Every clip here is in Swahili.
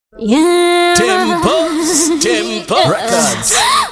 Yeah. Tempos, Tempo Records.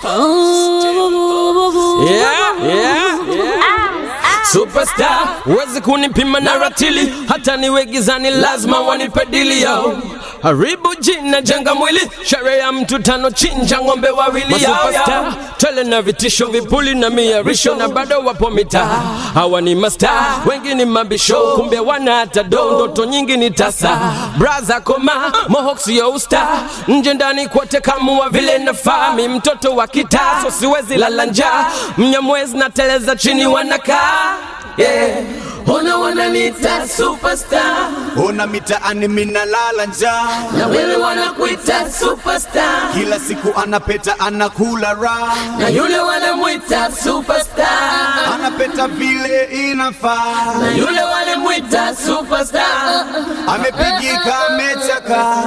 Oh. Yeah, yeah, yeah. Superstar, huwezi kunipima na ratili, hata niwe gizani lazima wanipe dili yo. Haribu jina jenga mwili, sherehe ya mtu tano chinja ng'ombe wawili yao superstar. Tele na vitisho vipuli na miarisho na bado wapo mitaa. Hawa ni masta, wengi ni mabisho, kumbe wana hata do, ndoto nyingi ni tasa. Braza koma, mohawk sio usta, nje ndani kote kamua vile nafaa. Mi mtoto wa kitaa, so siwezi lala njaa. Mnyamwezi na teleza chini wanakaa yeah. Ona wananiita superstar Ona mitaani minalala njaa, na wewe wanakuita superstar kila siku anapeta anakula raha, na yule wanamwita superstar anapeta vile inafaa, na yule wanamwita superstar amepigika amechaka.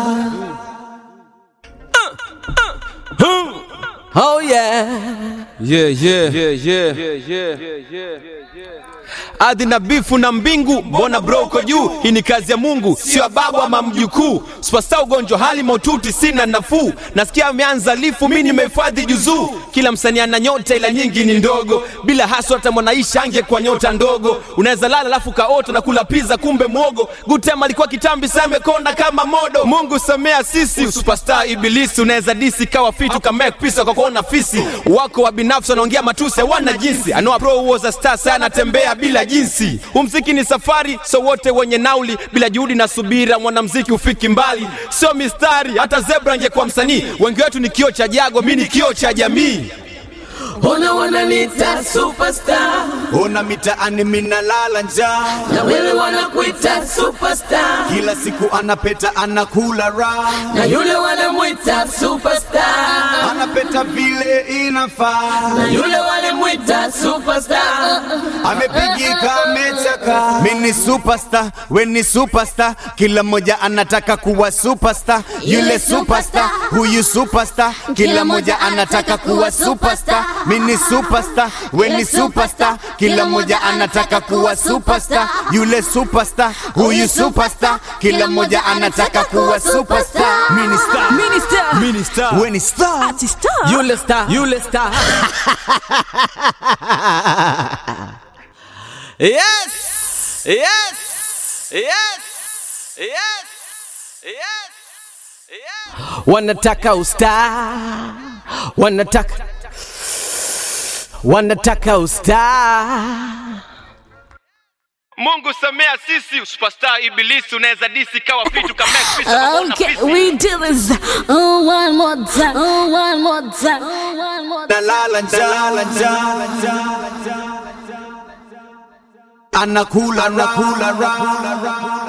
Oh yeah. Yeah, yeah, yeah, yeah. Ardhi na bifu na mbingu, mbona bro uko juu? Hii ni kazi ya Mungu, sio ya babu ama mjukuu. Superstar ugonjwa, hali maututi, sina nafuu. Nasikia ameanza lifu, mi nimehifadhi juzuu. Kila msanii ana nyota, ila nyingi ni ndogo. Bila haso hata mwanaisha angekuwa nyota ndogo. Unaweza lala alafu kaota na kula pizza, kumbe mwogo. Gutem alikuwa kitambi, sasa amekonda kama modo. Mungu samea sisi, superstar ibilisi. Unaweza disi kawa fitu kama pisa kwa kuona fisi. Wako wa binafsi wanaongea matusi, hawana jinsi. Anoa pro was a star, sana anatembea bila jinsi. Umziki ni safari, so wote wenye nauli, bila juhudi na subira, mwanamziki ufiki mbali. Sio mistari, hata zebra angekuwa msanii. Wengi wetu ni kio cha jago, mi ni kio cha jamii. Ona wananiita superstar Ona mitaani minalala njaa, na wewe wanakuita superstar kila siku anapeta anakula raha, na yule wanamwita superstar anapeta vile inafaa, na yule wanamwita superstar amepigika amechaka. Mi ni superstar, we ni superstar, kila mmoja anataka kuwa superstar. Yule superstar, huyu superstar, kila mmoja anataka kuwa superstar. Mi ni superstar, we ni superstar, kila mmoja anataka kuwa superstar. Yule superstar, huyu superstar, kila mmoja anataka kuwa superstar. Mi ni star, Minister. Mi ni star. we ni star. Artista. Yule star, yule star. yes, yes, yes, yes, yes, yes. Wanataka usta, wanataka, wanataka usta. Mungu samea sisi, superstar ibilisi. Unaweza disi kawa fitu kama pisa kwa kuona Okay, fisi. we do this. Oh, one more time. Oh, one more time. Oh, one more time. Nalala njaa, anakula anakula raha